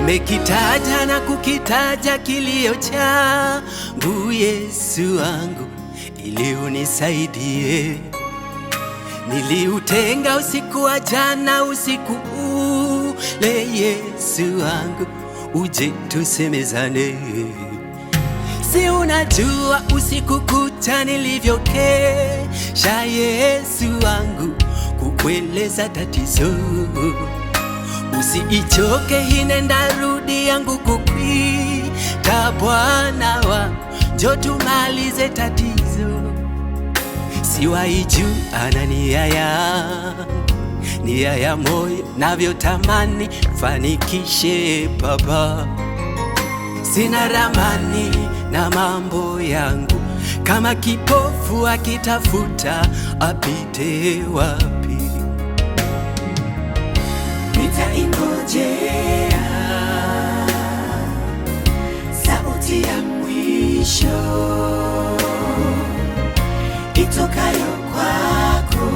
Nimekitaja na kukitaja kilio changu, Yesu wangu, ili unisaidie. Niliutenga usiku wa jana, usiku ule, Yesu wangu, uje tusemezane. Si unajua usiku kucha nilivyokesha, Yesu wangu, kukueleza tatizo. Usiichoke hinenda rudi yangu kukwita, Bwana wangu, njo tumalize tatizo. Siwaiju ana nia yangu, nia ya moyo navyotamani fanikishe Baba. Sina ramani na mambo yangu, kama kipofu akitafuta apite wapi? Nitaingojea sauti ya mwisho itokayo kwako,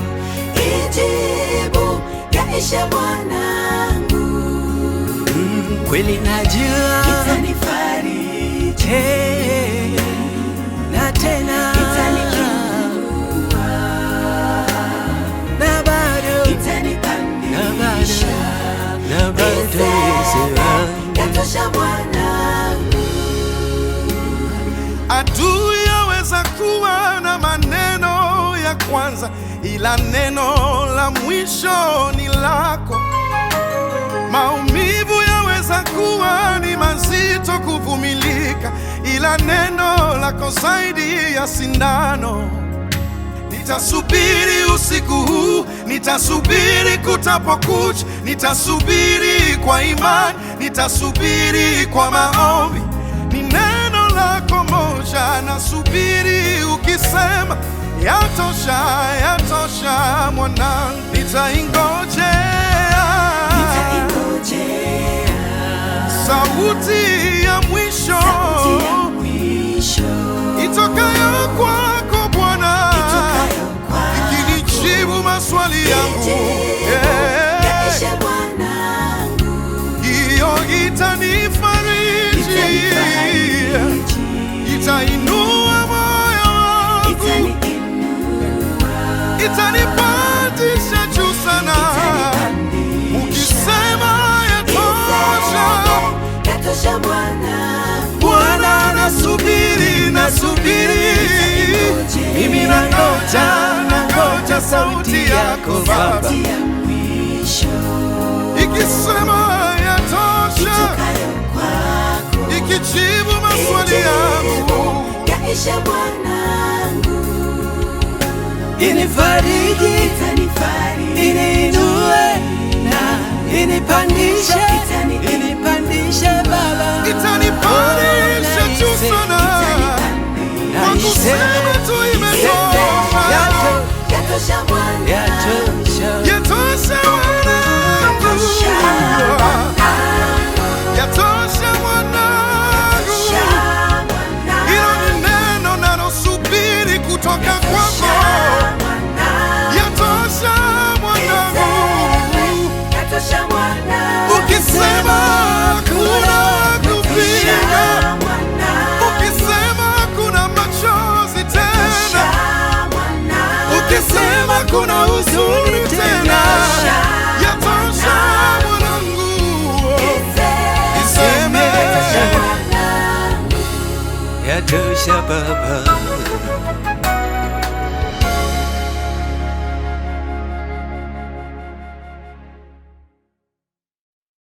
ijibu yaishe mwanangu, Mm, kweli najua itanifariji, Eh, na tena itaniinua, na bado na itanipandisha, bado na bado Yesu wangu. yatosha mwanangu. Adui yaweza kuwa na maneno ya kwanza, ila neno la mwisho ni lako. Maumivu yaweza kuwa ni mazito kuvumilika, ila neno lako zaidi ya sindano. Nitasubiri usiku huu, nitasubiri kutapokucha, nitasubiri kwa imani, nitasubiri kwa maombi. Ni neno lako moja, nasubiri ukisema, yatosha, yatosha mwanangu, nitaingojea Nitaingojea sauti ya mwisho sauti ya mwisho itokayo kwako Bwana itokayo kwako, ikinijibu maswali yangu ijibu Eh, yaishe mwanangu, hiyo itanifariji, itanifariji, itainua moyo wangu, itaniinua, itanipandisha juu sana. itanipandisha, Ukisema yatosha, yatosha mwanangu, Bwana nasubiri, nasubiri, mimi nangoja, nangoja sauti yako Baba sauti ya mwisho ikisema yatosha, itokayo kwako, ikijibu maswali yangu yaishe mwanangu, Inifariji, itanifariji, iniinue na inipandishe, Itani- inipandishe Baba, itanipandisha juu sana kwa kusema tu imetosha, Yato- yatosha mwanangu, yatosha. yatosha mwanangu, yatosha mwanangu. Hilo ni neno nalosubiri kutoka kwako, yatosha mwanangu. Ukisema kuna kupinga, ukisema kuna machozi tena, ukisema kuna huzuni tena, yatosha mwanangu. Iseme Yatosha Baba,